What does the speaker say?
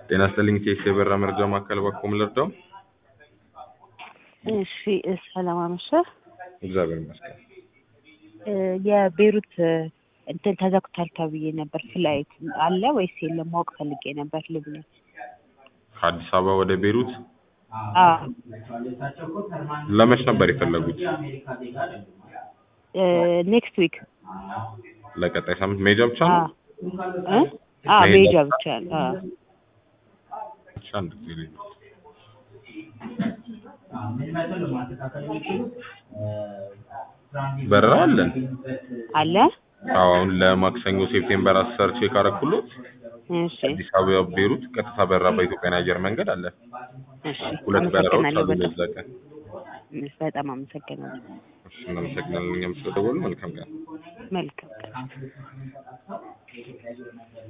ጤና ይስጥልኝ ቴስ የበራ መረጃ ማዕከል ባኮም ልርዳው? እሺ ሰላም አመሸህ። እግዚአብሔር ይመስገን። እ የቤሩት እንትን ተዘግቷል ተብዬ ነበር። ፍላይት አለ ወይስ የለም ማወቅ ፈልጌ ነበር። ልብነ ከአዲስ አበባ ወደ ቤሩት አዎ ለመች ነበር የፈለጉት? ኔክስት ዊክ ለቀጣይ ሳምንት መሄጃ ብቻ ነው? ሜጃ ብቻ ነው። አዎ ብቻ አንድ ጊዜ ልሂድ። በረራ አለን። አለ አዎ አሁን ለማክሰኞ ሴፕቴምበር አስር ቼክ አደረኩሎት። እሺ አዲስ አበባ ቤሩት ቀጥታ በረራ በኢትዮጵያን አየር መንገድ አለ። እሺ ሁለት በረራዎች አመሰግናለሁ አሉ በጣም በዛ ቀን። በጣም አመሰግናለሁ። እሺ እናመሰግናለን እኛም ስለደወሉ መልካም ቀን። መልካም